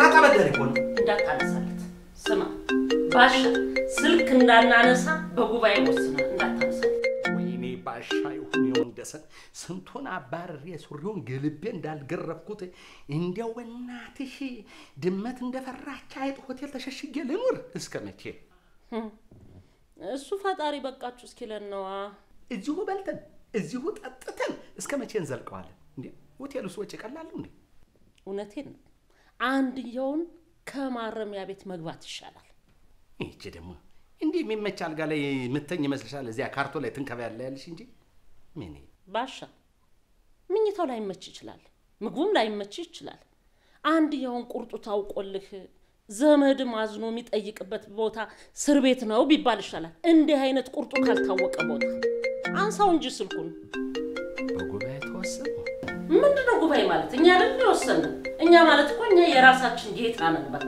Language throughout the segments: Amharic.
አራጣ በደል እኮ ነው። እንዳታነሳለት። ስማ ባሻ፣ ስልክ እንዳናነሳ በጉባኤ ወስናል። እንዳታነሳለት። ወይኔ ባሻ ይሁን የወንደሰን ስንቱን አባርሬ ሱሪውን ገልቤ እንዳልገረፍኩት እንዲያው በእናትሽ ድመት እንደፈራች አይጥ ሆቴል ተሸሽጌ ልኑር እስከ መቼ? እሱ ፈጣሪ በቃችሁ እስኪለን ነዋ። እዚሁ በልተን እዚሁ ጠጥተን እስከ መቼ እንዘልቀዋለን? እንዴ ሆቴል ውስጥ ወጪ ቀላሉ እንዴ? እውነቴን ነው። አንድየውን ከማረሚያ ቤት መግባት ይሻላል። ይቺ ደግሞ እንዲህ የሚመች አልጋ ላይ ምተኝ ይመስልሻል? እዚያ ካርቶ ላይ ትንከባ ያለ ያልሽ እንጂ ምን ባሻ ምኝታው ላይመች ይችላል፣ ምግቡም ላይመች ይችላል። አንድየውን ቁርጡ ታውቆልህ ዘመድም አዝኖ የሚጠይቅበት ቦታ እስር ቤት ነው ቢባል ይሻላል። እንዲህ አይነት ቁርጡ ካልታወቀ ቦታ አንሳው እንጂ ስልኩን። በጉባኤ ተወሰነ። ምንድን ነው ጉባኤ ማለት? እኛ አይደል የወሰንን? እኛ ማለት እኮ እኛ የራሳችን ጌታ ነን። በቃ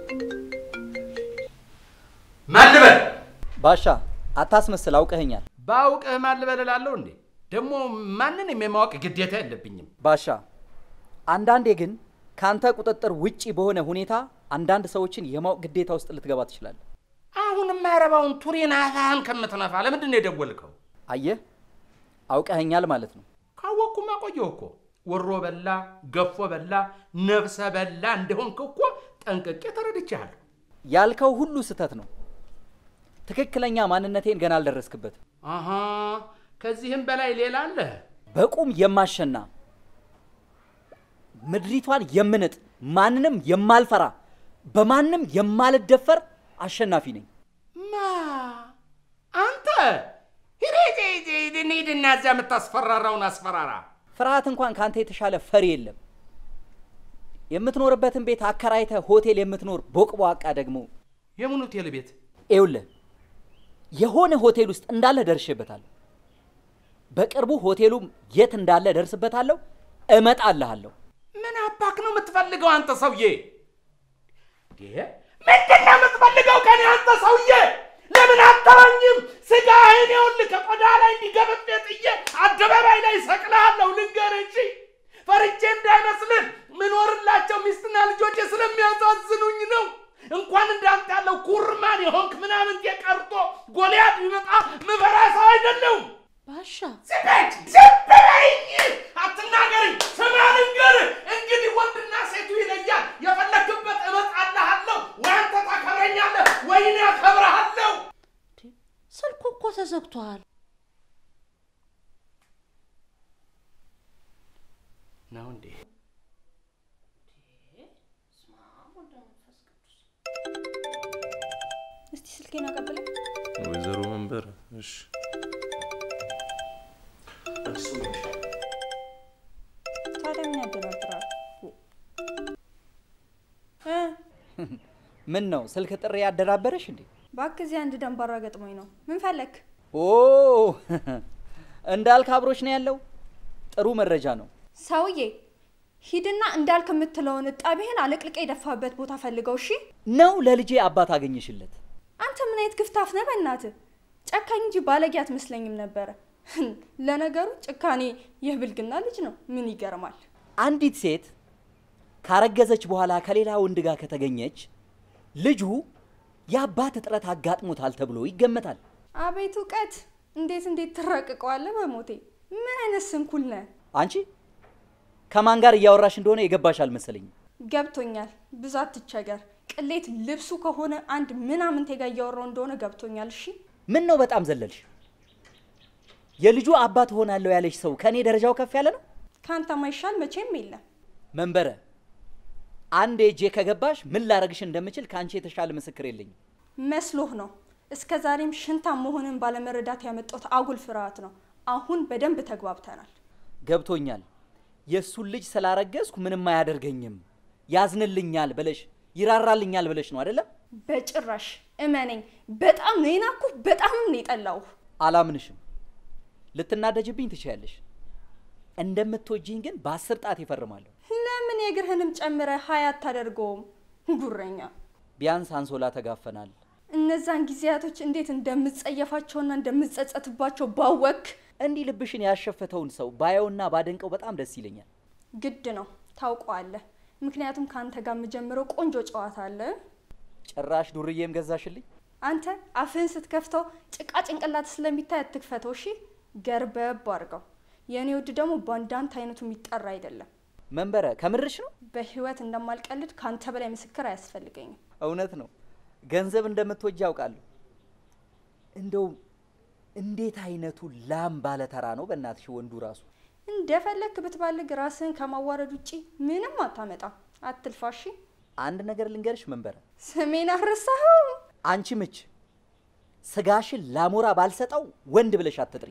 ማን ልበል? ባሻ አታስመስል፣ አውቀኸኛል። ባውቅህ ማን ልበል እላለሁ እንዴ? ደግሞ ማንንም የማወቅ ግዴታ የለብኝም። ባሻ አንዳንዴ ግን ከአንተ ቁጥጥር ውጪ በሆነ ሁኔታ አንዳንድ ሰዎችን የማወቅ ግዴታ ውስጥ ልትገባ ትችላለህ። አሁን የማይረባውን ቱሪን አፋህን ከምትነፋ ለምንድን ነው የደወልከው? አየህ፣ አውቀኸኛል ማለት ነው። ካወቅኩማ ቆየሁ እኮ። ወሮ በላ ገፎ በላ ነፍሰ በላ እንደሆንክ እኮ ጠንቅቄ ተረድቻለሁ። ያልከው ሁሉ ስህተት ነው። ትክክለኛ ማንነቴን ገና አልደረስክበትም። አሃ ከዚህም በላይ ሌላ አለ። በቁም የማሸና ምድሪቷን የምንጥ ማንንም የማልፈራ በማንም የማልደፈር አሸናፊ ነኝ። ማ አንተ ሂድ ሂድና እዚያ የምታስፈራራውን አስፈራራ። ፍርሃት እንኳን ከአንተ የተሻለ ፈሪ የለም። የምትኖርበትን ቤት አከራይተህ ሆቴል የምትኖር ቦቅቧቃ ደግሞ የምን ሆቴል ቤት? ይኸውልህ የሆነ ሆቴል ውስጥ እንዳለ ደርሼበታለሁ። በቅርቡ ሆቴሉም የት እንዳለ ደርስበታለሁ፣ እመጣልሃለሁ። ምን አባክ ነው የምትፈልገው አንተ ሰውዬ? ይሄ ምንድን ነው የምትፈልገው ከኔ አንተ ሰውዬ? ለምን አተወኝም? ስጋህን ይኸውልህ ከቆዳ ላይ እንዲገበብ ጥዬ አደባባይ ላይ ሰቅልሃለሁ። ልንገርህ እንጂ ፈርቼ እንዳይመስልህ ምኖርላቸው ሚስትና ልጆቼ ስለሚያሳዝኑኝ ነው። እንኳን እንዳንተ ያለው ኩርማን የሆንክ ምናምን የቀርቶ ጎልያድ ቢመጣ ምፈራ ሰው አይደለሁም። ባሻ ዝም በይ ዝም በይኝ! አትናገሪ። ስማ ልንገርህ፣ እንግዲህ ወንድና ሴቱ ይለያል። የፈለክበት እመጣልሃለሁ። ወይ አንተ ታከብረኛለህ ወይ እኔ አከብርሃለሁ። ስልኩ እኮ ተዘግቷል። ነው እንዴ? እስቲ ስልኬን አቀብለኝ። ወይዘሮ መንበር እሺ ታዲያ ምን ያደናግራል? እ ምን ነው ስልክ ጥሪ ያደናበረሽ እንዴ? እባክህ እዚህ አንድ ደንባራ ገጥሞኝ ነው። ምን ፈለክ? ኦ እንዳልክ አብሮች ነው ያለው። ጥሩ መረጃ ነው። ሰውዬ ሂድና እንዳልክ የምትለውን እጣቢህን አለቅልቀ የደፋበት ቦታ ፈልገው። እሺ ነው ለልጄ አባት አገኘሽለት። አንተ ምን አይነት ግፍታፍ ነህ? በእናትህ ጨካኝ እንጂ ባለጌ አትመስለኝም ነበረ። ለነገሩ ጭካኔ የብልግና ልጅ ነው። ምን ይገርማል? አንዲት ሴት ካረገዘች በኋላ ከሌላ ወንድ ጋር ከተገኘች ልጁ የአባት እጥረት አጋጥሞታል ተብሎ ይገመታል። አቤት እውቀት! እንዴት እንዴት ትረቅቀዋለህ? በሞቴ ምን አይነት ስንኩል ነህ? አንቺ ከማን ጋር እያወራሽ እንደሆነ የገባሽ አልመሰለኝም። ገብቶኛል። ብዙ አትቸገር። ቅሌት ልብሱ ከሆነ አንድ ምናምንቴ ጋር እያወራው እንደሆነ ገብቶኛል። እሺ ምን ነው በጣም ዘለልሽ? የልጁ አባት ሆናለሁ ያለሽ ሰው ከእኔ ደረጃው ከፍ ያለ ነው። ከአንተ ማይሻል መቼም የለም። መንበረ አንድ እጄ ከገባሽ ምን ላረግሽ እንደምችል ከአንቺ የተሻለ ምስክር የለኝም። መስሎህ ነው። እስከ ዛሬም ሽንታም መሆንን ባለመረዳት ያመጣሁት አጉል ፍርሃት ነው። አሁን በደንብ ተግባብተናል። ገብቶኛል። የእሱን ልጅ ስላረገዝኩ ምንም አያደርገኝም ያዝንልኛል ብለሽ ይራራልኛል ብለሽ ነው አይደለም? በጭራሽ እመነኝ። በጣም ነው የናኩህ፣ በጣም ነው የጠላሁህ። አላምንሽም። ልትናደጅብኝ ትችያለሽ። እንደምትወጂኝ ግን በአስር ጣት ይፈርማለሁ። ለምን የእግርህንም ጨምረህ ሀያ አታደርገውም? ጉረኛ። ቢያንስ አንሶላ ተጋፈናል። እነዛን ጊዜያቶች እንዴት እንደምጸየፋቸውና እንደምጸጸትባቸው ባወክ እንዲህ ልብሽን ያሸፈተውን ሰው ባየውና ባደንቀው በጣም ደስ ይለኛል። ግድ ነው ታውቀዋለህ። ምክንያቱም ከአንተ ጋር የምጀምረው ቆንጆ ጨዋታ አለ። ጭራሽ ዱርዬም ገዛሽልኝ። አንተ አፍህን ስትከፍተው ጭቃ ጭንቅላት ስለሚታይ አትክፈተው። እሺ ገርበብ አድርገው። የእኔ ውድ ደግሞ በአንዳንት አይነቱ የሚጠራ አይደለም። መንበረ ከምርሽ ነው? በህይወት እንደማልቀልድ ከአንተ በላይ ምስክር አያስፈልገኝም። እውነት ነው። ገንዘብ እንደምትወጅ ያውቃለሁ። እንደው እንዴት አይነቱ ላም ባለተራ ነው በእናትሽ ወንዱ ራሱ። እንደፈለክ ብትባልግ ራስህን ከማዋረድ ውጪ ምንም አታመጣም። አትልፋሺ። አንድ ነገር ልንገርሽ መንበረ፣ ስሜን አረሳኸው? አንቺ ምች ስጋሽን ላሞራ ባልሰጠው ወንድ ብለሽ አትጥሪ።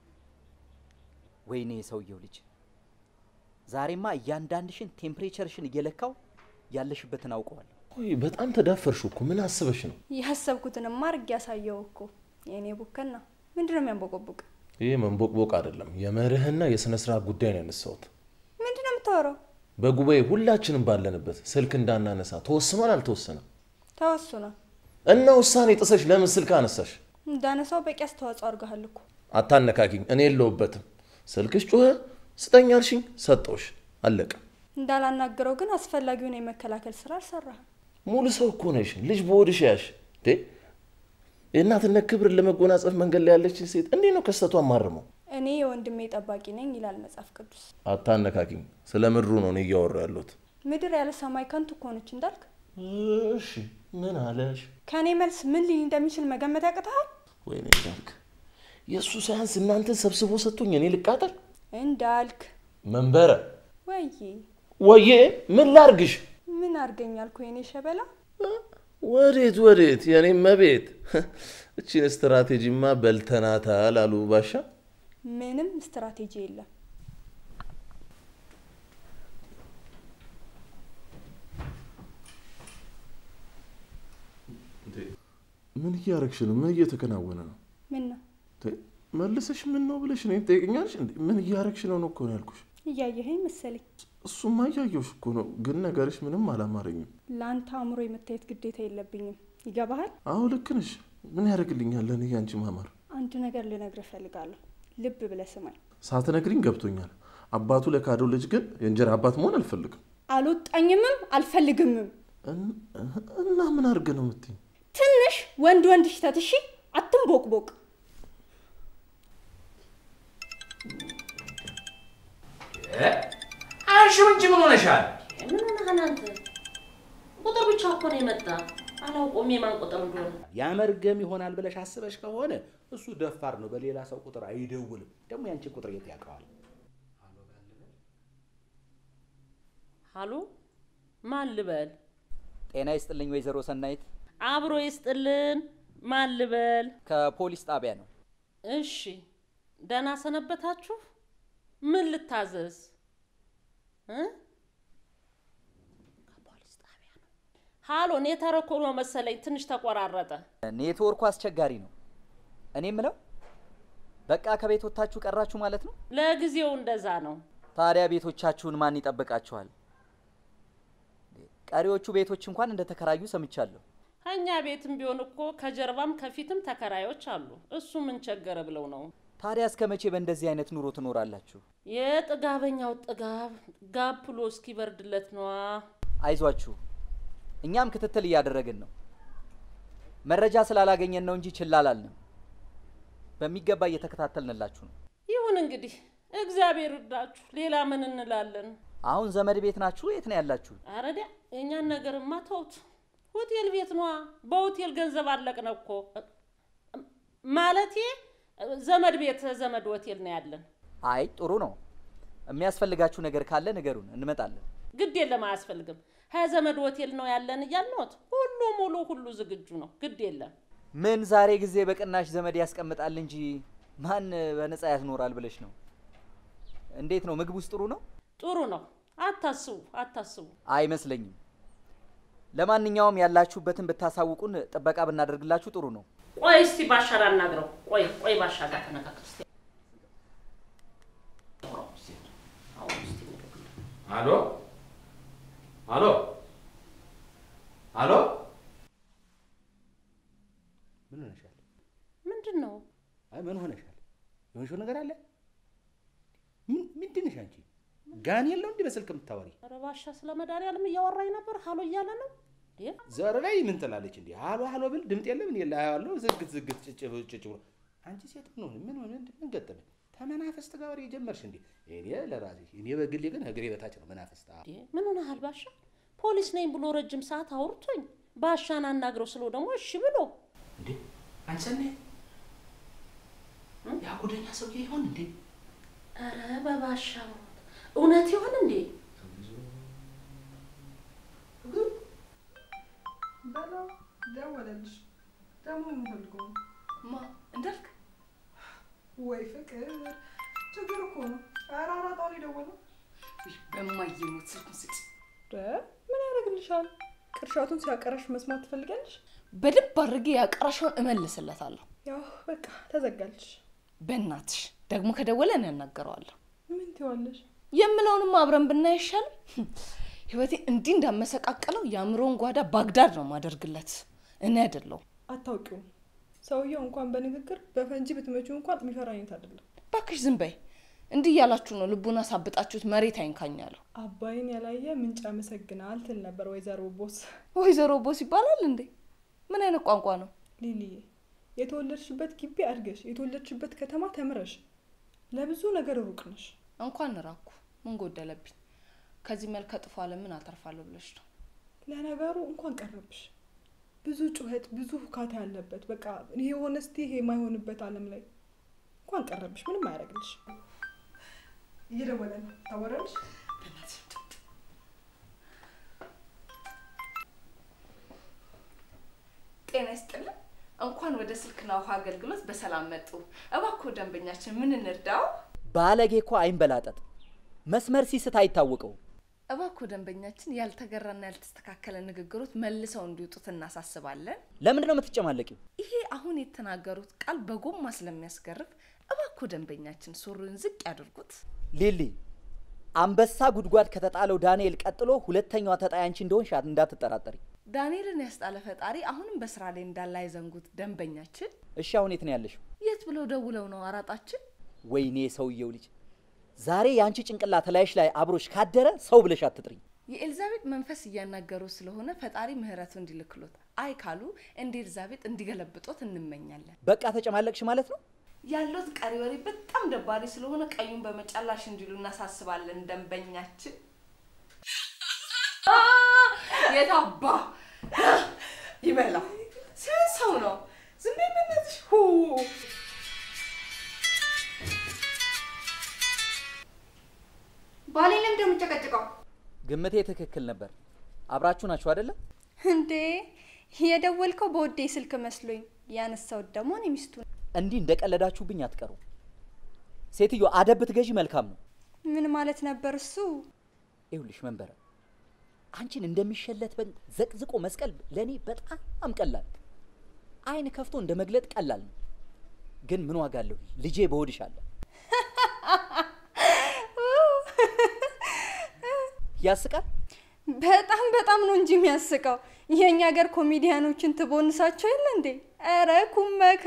ወይኔ የሰውየው ልጅ ዛሬማ እያንዳንድሽን ቴምፕሬቸርሽን እየለካው ያለሽበትን አውቀዋለሁ። ቆይ በጣም ተዳፈርሽ እኮ ምን አስበሽ ነው? ያሰብኩትንማ አድርጌ ያሳየው እኮ የእኔ ቡከና። ምንድን ነው የሚያንቦቆቡቅ? ይህ መንቦቅቦቅ አይደለም፣ የመርህና የሥነ ስርዓት ጉዳይ ነው ያነሳሁት። ምንድን ነው የምታወራው? በጉባኤ ሁላችንም ባለንበት ስልክ እንዳናነሳ ተወስኗል አልተወሰነም? ተወስኗል። እና ውሳኔ ጥሰሽ ለምን ስልክ አነሳሽ? እንዳነሳው በቂ አስተዋጽኦ አድርገሃል እኮ። አታነካኪኝ፣ እኔ የለሁበትም። ስልክሽ ጮኸ፣ ስጠኝ አልሽኝ፣ ሰጠውሽ፣ አለቀ። እንዳላናገረው ግን አስፈላጊውን የመከላከል ስራ አልሰራህም። ሙሉ ሰው እኮ ነሽ፣ ልጅ በሆድሽ ያሽ እንዴ! የእናትነት ክብርን ለመጎናጸፍ መንገድ ላይ ያለችን ሴት እንዴት ነው ከስተቷ ማርመው? እኔ የወንድሜ ጠባቂ ነኝ ይላል መጽሐፍ ቅዱስ። አታነካኪኝ፣ ስለ ምድሩ ነው እኔ እያወራ ያለሁት። ምድር ያለ ሰማይ ከንቱ እኮ ነች እንዳልክ። እሺ ምን አለሽ? ከእኔ መልስ ምን ሊል እንደሚችል መገመት ያቅተሃል? ወይኔ እንዳልክ የእሱ ሳያንስ እናንተን ሰብስቦ ሰጥቶኝ እኔ ልቃጠል? እንዳልክ መንበረ ወይዬ ወዬ ምን ላርግሽ? ምን አድርገኛልኩ የኔ ሸበላ? ወዴት ወዴት? የኔ መቤት እቺን ስትራቴጂማ በልተናታል አሉ ባሻ። ምንም ስትራቴጂ የለም። ምን እያረግሽ ነው? ምን እየተከናወነ ነው? ምን ነው ተ- መልሰሽ ምን ነው ብለሽ እኔን ትጠይቅኛለሽ? እንዴ ምን እያረግሽ ነው ነው እኮ ነው ያልኩሽ። እያየኸኝ መሰለኝ። እሱማ እያየሁሽ እኮ ነው፣ ግን ነገርሽ ምንም አላማረኝም። ለአንተ አእምሮ የመታየት ግዴታ የለብኝም። ይገባሃል? አዎ ልክ ነሽ። ምን ያደርግልኛል ለእኔ ያንቺ ማማር? አንድ ነገር ልነግርህ እፈልጋለሁ። ልብ ብለህ ስማኝ። ሳትነግሪኝ ገብቶኛል። አባቱ ለካደው ልጅ ግን የእንጀራ አባት መሆን አልፈልግም። አልወጣኝምም አልፈልግምም። እን- እና ምን አድርግ ነው የምትይኝ? ትንሽ ወንድ ወንድ ሽተት እሺ፣ አትንቦቅቦቅ። አንሺው እንጂ ምን ሆነሻል? ምን ሆነሃል አንተ? ቁጥር ብቻ እኮ ነው የመጣ። አላውቀውም የማን ቁጥር እንደሆነ። ያመርገም ይሆናል ብለሽ አስበሽ ከሆነ እሱ ደፋር ነው። በሌላ ሰው ቁጥር አይደውልም። ደግሞ ያንቺ ቁጥር የት ያውቀዋል? ሀሎ ማን ልበል? ጤና ይስጥልኝ ወይዘሮ ሰናይት፣ አብሮ ይስጥልን። ማን ልበል? ከፖሊስ ጣቢያ ነው። እሺ ደህና ሰነበታችሁ? ምን ልታዘዝ እ? ከፖሊስ ጣቢያ ነው። ሀሎ ኔትወርክ ሆኖ መሰለኝ ትንሽ ተቆራረጠ። ኔትወርኩ አስቸጋሪ ነው። እኔ ምለው በቃ ከቤት ወጥታችሁ ቀራችሁ ማለት ነው? ለጊዜው እንደዛ ነው። ታዲያ ቤቶቻችሁን ማን ይጠብቃችኋል? ቀሪዎቹ ቤቶች እንኳን እንደተከራዩ ሰምቻለሁ። ከእኛ ቤትም ቢሆን እኮ ከጀርባም ከፊትም ተከራዮች አሉ። እሱ ምን ቸገረ ብለው ነው። ታዲያ እስከ መቼ በእንደዚህ አይነት ኑሮ ትኖራላችሁ? የጥጋበኛው ጥጋብ ጋብ ብሎ እስኪበርድለት ነዋ። አይዟችሁ፣ እኛም ክትትል እያደረግን ነው። መረጃ ስላላገኘን ነው እንጂ ችላ አላልንም። በሚገባ እየተከታተልንላችሁ ነው። ይሁን እንግዲህ እግዚአብሔር እርዳችሁ። ሌላ ምን እንላለን? አሁን ዘመድ ቤት ናችሁ? የት ነው ያላችሁ? አረዲያ የእኛን ነገርማ ተውት። ሆቴል ቤት ነዋ። በሆቴል ገንዘብ አለቅነ እኮ ማለቴ ዘመድ ቤት ዘመድ ሆቴል ነው ያለን። አይ ጥሩ ነው። የሚያስፈልጋችሁ ነገር ካለ ንገሩን፣ እንመጣለን። ግድ የለም አያስፈልግም። ሀያ ዘመድ ሆቴል ነው ያለን እያልነዎት ሁሉ ሙሉ ሁሉ ዝግጁ ነው። ግድ የለም ምን ዛሬ ጊዜ በቅናሽ ዘመድ ያስቀምጣል እንጂ ማን በነፃ ያስኖራል ብለሽ ነው? እንዴት ነው? ምግቡስ ጥሩ ነው? ጥሩ ነው። አታስቡ አታስቡ። አይመስለኝም። ለማንኛውም ያላችሁበትን ብታሳውቁን ጥበቃ ብናደርግላችሁ ጥሩ ነው። ቆይ እስቲ ባሻ ላናግረው። ቆይ ቆይ ባሻ ጋር ተነጋገር እስቲ። አሎ አሎ አሎ፣ ምን ሆነሻል? ምንድን ነው አይ ምን ሆነሻል? የሆንሽው ነገር አለ? ምን ምንድን ነሽ አንቺ? ጋን የለው እንዲህ በስልክ የምታወሪ ኧረ ባሻ ስለ መድኃኒዓለም እያወራኝ ነበር። ሀሎ እያለ ነው እንዴ? ዘር ላይ ምን ትላለች እንዲህ ሃሎ ሃሎ ብል ድምጥ የለም እኔ ላያዋለሁ ዝግት ዝግት ጭጭ ጭጭ ብሎ አንቺ ሴት ምን ሆነ ምን ሆነ ምን ገጠመኝ ተመናፈስት ጋር ወሬ የጀመርሽ እንዴ እኔ ለራሴ እኔ በግሌ ግን እግሬ በታች ነው መናፈስት አ- እንዴ ምን ሆነሃል ባሻ? ፖሊስ ነኝ ብሎ ረጅም ሰዓት አውርቶኝ ባሻን አናግረው ስለው ደግሞ እሺ ብሎ እንዴ አንቺ ሰናይ ያ ጉደኛ ሰውዬ ይሆን እንዴ ኧረ በባሻ ሞት እውነት ይሆን እንዴ? በለው ደወለልሽ። ደግሞ የምፈልገው ነው። ማ እንዳልክ ወይ ፍቅር ችግር እኮ ነው። ኧረ አራጣው የደወለው ውይ፣ በማየሞት ስልኩን ስጭ። ምን ያደርግልሻል? ቅርሻቱን ሲያቀረሽ መስማት ትፈልጋለሽ? በደንብ አድርጌ ያቀራሸውን እመልስለታለሁ። ያው በቃ ተዘጋልሽ። በእናትሽ ደግሞ ከደወለ እኔ ያናገረዋለሁ። ምን ትይዋለሽ? የምለውንም አብረን ብናይ አይሻልም? ህይወቴ እንዲህ እንዳመሰቃቀለው የአእምሮውን ጓዳ ባግዳድ ነው ማደርግለት እኔ አይደለሁም። አታውቂውም። ሰውየው እንኳን በንግግር በፈንጂ ብትመጪው እንኳን የሚፈራ አይነት አይደለም። እባክሽ ዝም በይ። እንዲህ እያላችሁ ነው ልቡን አሳብጣችሁት መሬት አይንካኛለሁ። አባይን ያላየ ምንጭ ያመሰግናል ትል ነበር ወይዘሮ ቦስ። ወይዘሮ ቦስ ይባላል እንዴ? ምን አይነት ቋንቋ ነው? ሊሊዬ የተወለድሽበት ግቢ አድገሽ የተወለድሽበት ከተማ ተምረሽ ለብዙ ነገር ሩቅ ነሽ። እንኳን ራኩ ምን ጎደለብኝ? ከዚህ መልከ ጥፎ ዓለምን አተርፋለሁ ብለሽ ነው። ለነገሩ እንኳን ቀረብሽ። ብዙ ጩኸት፣ ብዙ ሁካታ ያለበት በቃ ይሄ የሆነ እስቲ ይሄ የማይሆንበት ዓለም ላይ እንኳን ቀረብሽ። ምንም አያደርግልሽ። እየደወለ ነው። ታወራለሽ? ጤና ይስጥልን። እንኳን ወደ ስልክና ውሃ አገልግሎት በሰላም መጡ። እባክዎ ደንበኛችን ምን እንርዳው? ባለጌ እኮ አይንበላጠጥ መስመር ሲስት አይታወቀው። እባክዎ ደንበኛችን ያልተገራና ያልተስተካከለ ንግግሮት መልሰው እንዲወጡት እናሳስባለን። ለምንድን ነው የምትጨማለቂው? ይሄ አሁን የተናገሩት ቃል በጎማ ስለሚያስገርፍ እባክዎ ደንበኛችን ሱሪውን ዝቅ ያድርጉት። ሊሊ አንበሳ ጉድጓድ ከተጣለው ዳንኤል ቀጥሎ ሁለተኛዋ ተጣይ አንቺ እንደሆንሽ እንዳትጠራጠሪ። ዳንኤልን ያስጣለ ፈጣሪ አሁንም በስራ ላይ እንዳለ አይዘንጉት። ደንበኛችን እሺ አሁን የት ነው ያለሽው? የት ብለው ደውለው ነው አራጣችን? ወይኔ ሰውየው ልጅ ዛሬ የአንቺ ጭንቅላት ላይሽ ላይ አብሮሽ ካደረ ሰው ብለሽ አትጥሪኝ። የኤልዛቤጥ መንፈስ እያናገሩ ስለሆነ ፈጣሪ ምህረቱ እንዲልክሎት፣ አይ ካሉ እንደ ኤልዛቤጥ እንዲገለብጦት እንመኛለን። በቃ ተጨማለቅሽ ማለት ነው። ያለት ቀሪ ወሬ በጣም ደባሪ ስለሆነ ቀዩን በመጫላሽ እንዲሉ እናሳስባለን። ደንበኛችን የታባ ይበላ ሲሆን ሰው ነው። ዝም በይ በእናትሽ። ሁ ባሌ ለምንድን ነው የምጨቀጭቀው? ግምቴ ትክክል ነበር። አብራችሁ ናችሁ አይደለም? እንዴ የደወልከው በወዴ ስልክ መስሎኝ ያነሳሁት ደግሞ እኔ ሚስቱ ነኝ። እንዲህ እንደቀለዳችሁብኝ አትቀሩ። ሴትዮ አደብ ብትገዢ መልካም ነው። ምን ማለት ነበር እሱ? ይኸውልሽ መንበረ አንቺን እንደሚሸለት በግ ዘቅዝቆ መስቀል ለእኔ በጣም ቀላል፣ አይን ከፍቶ እንደ መግለጥ ቀላል ነው። ግን ምን ዋጋ አለሁ? ልጄ በሆድሽ አለ። ያስቃል። በጣም በጣም ነው እንጂ የሚያስቀው። የእኛ ሀገር ኮሜዲያኖችን ትቦንሳቸው የለ እንዴ? ኧረ ኩመካ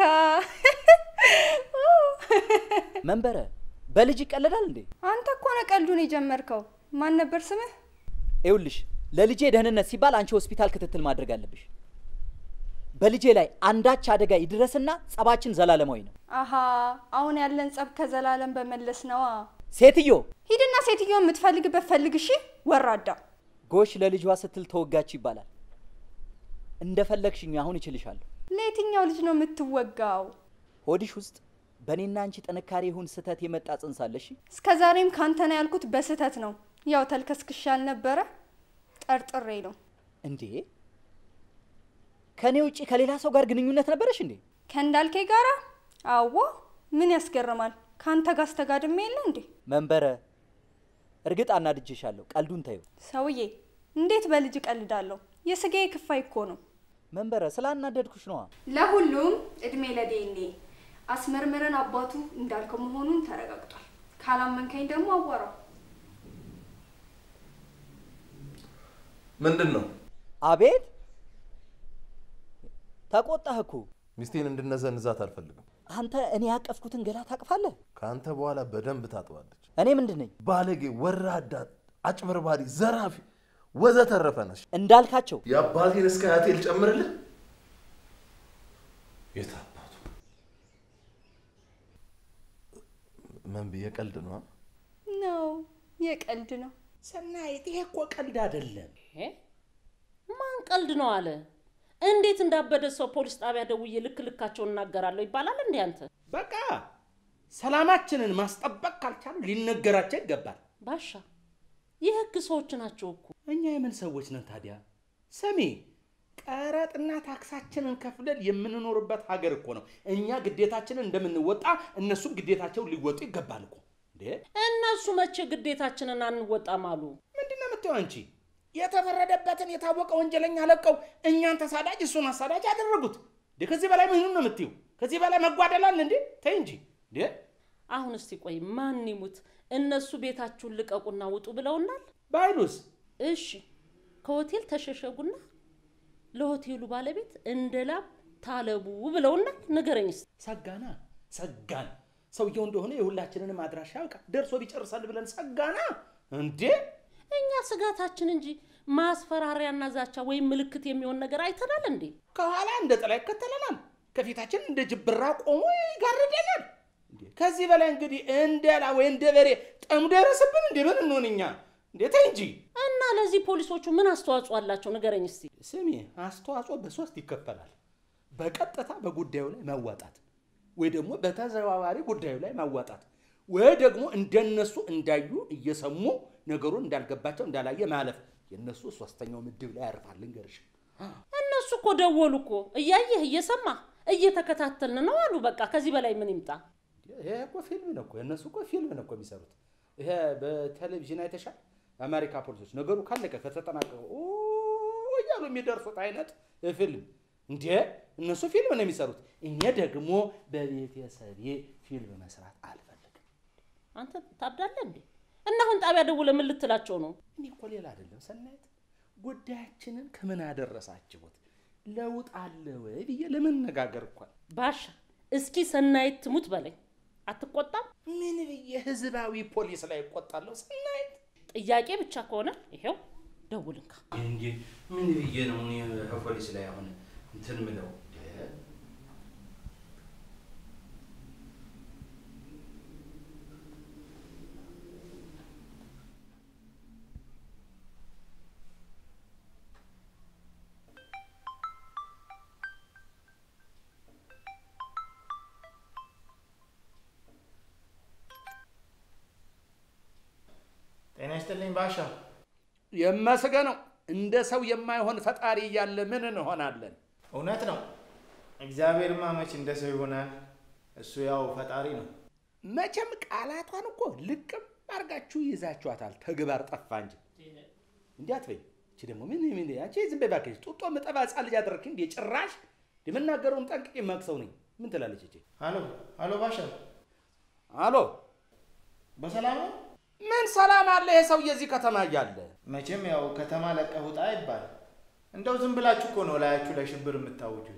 መንበረ በልጅ ይቀለዳል እንዴ? አንተ እኮ ነው ቀልዱን የጀመርከው። ማን ነበር ስምህ? ይኸውልሽ ለልጄ ደህንነት ሲባል አንቺ ሆስፒታል ክትትል ማድረግ አለብሽ። በልጄ ላይ አንዳች አደጋ ይድረስና ጸባችን ዘላለማዊ ነው። አሀ አሁን ያለን ጸብ ከዘላለም በመለስ ነዋ። ሴትዮ ሂድና ሴትዮ የምትፈልግበት ፈልግ። እሺ ወራዳ። ጎሽ ለልጇ ስትል ተወጋች ይባላል። እንደፈለግሽኝ አሁን እችልሻለሁ። ለየትኛው ልጅ ነው የምትወጋው? ሆድሽ ውስጥ በእኔና አንቺ ጥንካሬ ይሁን ስህተት የመጣ ጽንስ አለሽ። እስከ ዛሬም ካንተ ነው ያልኩት በስህተት ነው። ያው ተልከስክሻ አልነበረ ጠርጥሬ ነው። እንዴ ከእኔ ውጭ ከሌላ ሰው ጋር ግንኙነት ነበረሽ እንዴ? ከእንዳልኬ ጋራ? አዎ። ምን ያስገርማል? ከአንተ ጋር አስተጋድሜ የለ እንዴ? መንበረ እርግጥ አናድጄሻለሁ። ቀልዱን ተይው። ሰውዬ እንዴት በልጅ እቀልዳለሁ? የስጋዬ ክፋይ እኮ ነው። መንበረ ስላናደድኩሽ ነዋ። ለሁሉም እድሜ ለዴኔ አስመርምረን አባቱ እንዳልከው መሆኑን ተረጋግጧል። ካላመንከኝ ደግሞ አዋራው። ምንድን ነው አቤት ተቆጣህ እኮ። ሚስቴን እንድነዘንዛት አልፈልግም። አንተ እኔ ያቀፍኩትን ገላ ታቅፋለህ? ከአንተ በኋላ በደንብ ታጥባለች። እኔ ምንድን ነኝ? ባለጌ፣ ወራዳ፣ አጭበርባሪ፣ ዘራፊ ወዘተረፈ ነች። እንዳልካቸው የአባቴን እስከ አያቴ ልጨምርልህ? የት አባቱ ምን ብዬ ቀልድ ነው? ነው የቀልድ ነው። ሰናይት፣ ይሄ እኮ ቀልድ አይደለም። እ? ማን ቀልድ ነው አለ? እንዴት እንዳበደ ሰው ፖሊስ ጣቢያ ደውዬ ልክ ልካቸውን እናገራለሁ ይባላል እንዴ አንተ? በቃ ሰላማችንን ማስጠበቅ ካልቻሉ ሊነገራቸው ይገባል። ባሻ የህግ ሰዎች ናቸው እኮ። እኛ የምን ሰዎች ነን ታዲያ? ስሚ፣ ቀረጥና ታክሳችንን ከፍለን የምንኖርበት ሀገር እኮ ነው። እኛ ግዴታችንን እንደምንወጣ እነሱም ግዴታቸውን ሊወጡ ይገባል እኮ። እንዴ እነሱ መቼ ግዴታችንን አንወጣም አሉ? ምንድን ነው የምትይው አንቺ? የተፈረደበትን የታወቀ ወንጀለኛ ለቀው እኛን ተሳዳጅ እሱን አሳዳጅ ያደረጉት። እንዴ ከዚህ በላይ ምንም ነው የምትይው? ከዚህ በላይ መጓደላል እንዴ? ተይ እንጂ እንዴ። አሁን እስቲ ቆይ ማን ይሙት እነሱ ቤታችሁን ልቀቁና ውጡ ብለውናል። ባይሉስ እሺ ከሆቴል ተሸሸጉና ለሆቴሉ ባለቤት እንደ ላብ ታለቡ ብለውናል። ንገረኝ እስቲ። ሰጋና ሰጋን። ሰውየው እንደሆነ የሁላችንንም አድራሻ ያውቃል። ደርሶ ቢጨርሳል ብለን ሰጋና እንዴ። እኛ ስጋታችን እንጂ ማስፈራሪያና ዛቻ ወይም ምልክት የሚሆን ነገር አይተናል እንዴ? ከኋላ እንደ ጥላ ይከተለናል፣ ከፊታችን እንደ ጅብራ ቆሞ ይጋርደናል። እንዴ ከዚህ በላይ እንግዲህ እንደ ላ ወይ እንደ በሬ ጠምዶ የረስብን እንዴ ምን እንሆን እኛ? እንዴ ተይ እንጂ። እና ለዚህ ፖሊሶቹ ምን አስተዋጽኦ አላቸው? ንገረኝ እስቲ። ስሚ፣ አስተዋጽኦ በሶስት ይከፈላል። በቀጥታ በጉዳዩ ላይ ማዋጣት ወይ ደግሞ በተዘዋዋሪ ጉዳዩ ላይ ማዋጣት ወይ ደግሞ እንደነሱ እንዳዩ እየሰሙ ነገሩን እንዳልገባቸው እንዳላየ ማለፍ። የእነሱ ሶስተኛው ምድብ ላይ ያርፋል። ልንገርሽ እነሱ እኮ ደወሉ እኮ እያየህ እየሰማ እየተከታተልን ነው አሉ። በቃ ከዚህ በላይ ምን ይምጣ? ይሄ እኮ ፊልም ነው እኮ የእነሱ እኮ ፊልም ነው እኮ የሚሰሩት። ይሄ በቴሌቪዥን አይተሻል? የአሜሪካ ፖሊሶች ነገሩ ካለቀ ከተጠናቀቀ ኦ እያሉ የሚደርሱት አይነት ፊልም እንዴ! እነሱ ፊልም ነው የሚሰሩት። እኔ ደግሞ በቤተሰቤ ፊልም መስራት አልፈልግም። አንተ ታብዳለህ እንዴ? እና አሁን ጣቢያ ደውለህ ምን ልትላቸው ነው? እኔ እኮ ሌላ አይደለም ሰናይት፣ ጉዳያችንን ከምን አደረሳችሁት ለውጥ አለ ወይ ብዬ ለመነጋገር እኳል ባሻ እስኪ ሰናይት ትሙት በለኝ። አትቆጣም? ምን ብዬ ህዝባዊ ፖሊስ ላይ እቆጣለሁ ሰናይት? ጥያቄ ብቻ ከሆነ ይሄው ደውልንካ። እንዴ ምን ብዬ ነው እኔ ከፖሊስ ላይ አሁን እንትን ምለው? ጤና ይስጥልኝ ባሻ። የመስገነው እንደ ሰው የማይሆን ፈጣሪ እያለ ምን እንሆናለን? እውነት ነው። እግዚአብሔርማ መች እንደ ሰው ይሆናል? እሱ ያው ፈጣሪ ነው። መቼም ቃላቷን እኮ ልቅም አድርጋችሁ ይዛችኋታል። ተግባር ጠፋ እንጂ እንዲህ አትበይ። እቺ ደግሞ ምን ምን አንቺ ዝም በይ እባክሽ። ጡጦ ምጠባ ሕፃን ልጅ አደረግሽ እንዴ? ጭራሽ የምናገረውን ጠንቅቄ የማውቅ ነኝ። ምን ትላለች እቺ? አሎ አሎ፣ ባሻ አሎ በሰላም ነው? ምን ሰላም አለ? ይሄ ሰውዬ እዚህ ከተማ እያለ መቼም ያው ከተማ ለቀህ ውጣ ይባል። እንደው ዝም ብላችሁ እኮ ነው ላያችሁ ላይ ሽብር የምታውጁት።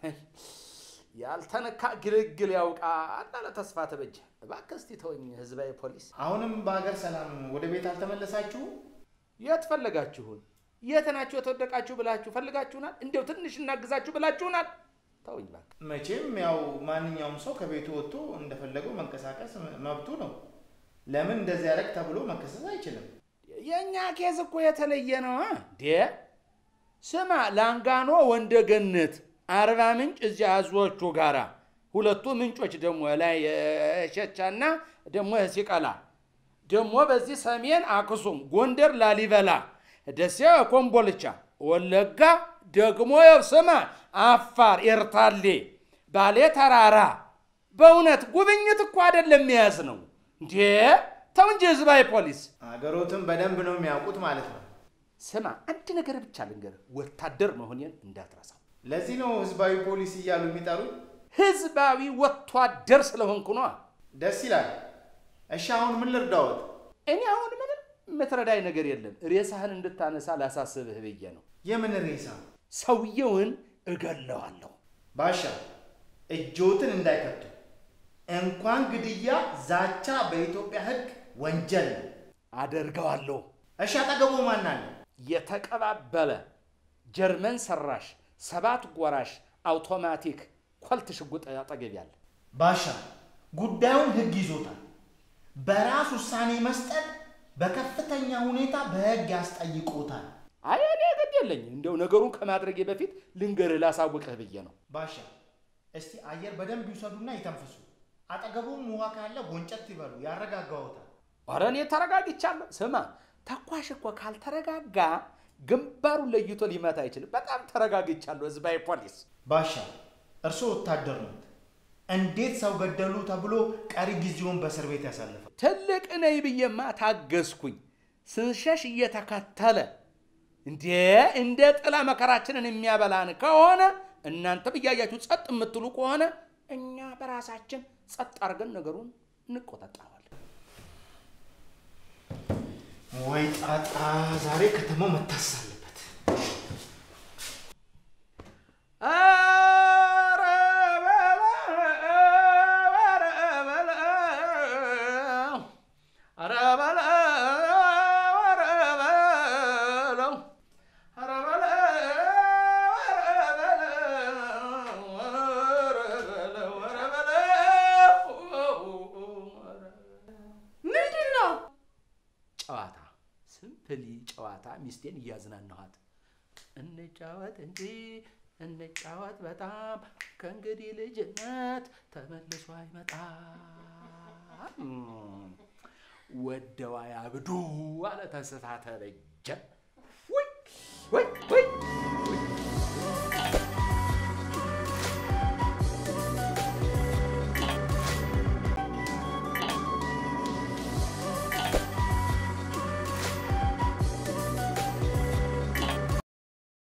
ያልተነካ ግልግል ያውቃል አለ ተስፋ ተበጀ። እባክህ እስቲ ተወኝ። ህዝባዊ ፖሊስ አሁንም በሀገር ሰላም ወደ ቤት አልተመለሳችሁም? የት ፈለጋችሁን? የት ናችሁ የተወደቃችሁ ብላችሁ ፈልጋችሁናል? እንዲያው ትንሽ እናግዛችሁ ብላችሁናል? ተውኝ እባክህ። መቼም ያው ማንኛውም ሰው ከቤቱ ወጥቶ እንደፈለገው መንቀሳቀስ መብቱ ነው። ለምን እንደዚህ ያደረግ ተብሎ መከሰስ አይችልም። የእኛ ኬዝ እኮ የተለየ ነው። ዴ ስማ፣ ላንጋኖ ወንደገነት፣ አርባ ምንጭ እዚያ አዞቹ ጋራ ሁለቱ ምንጮች ደግሞ ላይ ሸቻና ደግሞ ሲቀላ ደግሞ በዚህ ሰሜን አክሱም፣ ጎንደር ላሊበላ፣ ደሴ ኮምቦልቻ፣ ወለጋ ደግሞ ያው ስማ አፋር ኤርታሌ፣ ባሌ ተራራ። በእውነት ጉብኝት እኮ አይደለም የያዝ ነው እንዴ! ተው እንጂ ህዝባዊ ፖሊስ። አገሮትን በደንብ ነው የሚያውቁት ማለት ነው። ስማ አንድ ነገር ብቻ ልንገርህ፣ ወታደር መሆኔን እንዳትረሳው። ለዚህ ነው ህዝባዊ ፖሊስ እያሉ የሚጠሩኝ። ህዝባዊ ወታደር ስለሆንኩ ነዋ። ደስ ይላል። እሺ አሁን ምን ልርዳዎት? እኔ አሁን ምንም የምትረዳኝ ነገር የለም። ሬሳህን እንድታነሳ ላሳስብህ ብዬ ነው። የምን ሬሳ? ሰውየውን እገለዋለሁ። ባሻ እጆትን እንዳይከቱ እንኳን ግድያ፣ ዛቻ በኢትዮጵያ ሕግ ወንጀል ነው። አደርገዋለሁ። እሺ አጠገቡ ማን አለ? የተቀባበለ ጀርመን ሰራሽ ሰባት ጎራሽ አውቶማቲክ ኮልት ሽጉጥ አጠገብ ያለ ባሻ ጉዳዩን ሕግ ይዞታል። በራስ ውሳኔ መስጠት በከፍተኛ ሁኔታ በሕግ ያስጠይቆታል። አይ እኔ ግድ የለኝም። እንደው ነገሩን ከማድረጌ በፊት ልንገርህ ላሳውቅህ ብዬ ነው። ባሻ እስቲ አየር በደንብ ይውሰዱና ይተንፍሱ። አጠገቡም ውሃ ካለ ጎንጨት ይበሉ፣ ያረጋጋዎታል። ኧረ እኔ ተረጋግቻለሁ። ስማ ተኳሽ እኮ ካልተረጋጋ ግንባሩን ለይቶ ሊመታ አይችልም። በጣም ተረጋግቻለሁ። ህዝባዊ ፖሊስ ባሻ እርስዎ ወታደር ኖት። እንዴት ሰው ገደሉ ተብሎ ቀሪ ጊዜውን በእስር ቤት ያሳልፋል? ትልቅ ነኝ ብዬማ ታገዝኩኝ። ስንሸሽ እየተከተለ እንዴ እንደ ጥላ መከራችንን የሚያበላን ከሆነ እናንተም እያያችሁ ጸጥ የምትሉ ከሆነ እኛ በራሳችን ጸጥ አድርገን ነገሩን እንቆጣጠረዋለን። ወይ ጣጣ! ዛሬ ከተማው መታሰስ አለበት። ኧረ በለው፣ ኧረ በለው፣ ኧረ በለው፣ ኧረ በለው፣ ኧረ በለው፣ ኧረ በለው፣ ኧረ በለው። ምንድን ነው? ጨዋታ ስምፕሊ ጨዋታ ሚስቴን እያዝናናኋት እንጫወት እንጂ እንጫወት በጣም ከእንግዲህ ልጅነት ተመልሶ አይመጣም ወደዋ ያብዱ አለ ተስፋ ተበጀ ወይ ወይ ወይ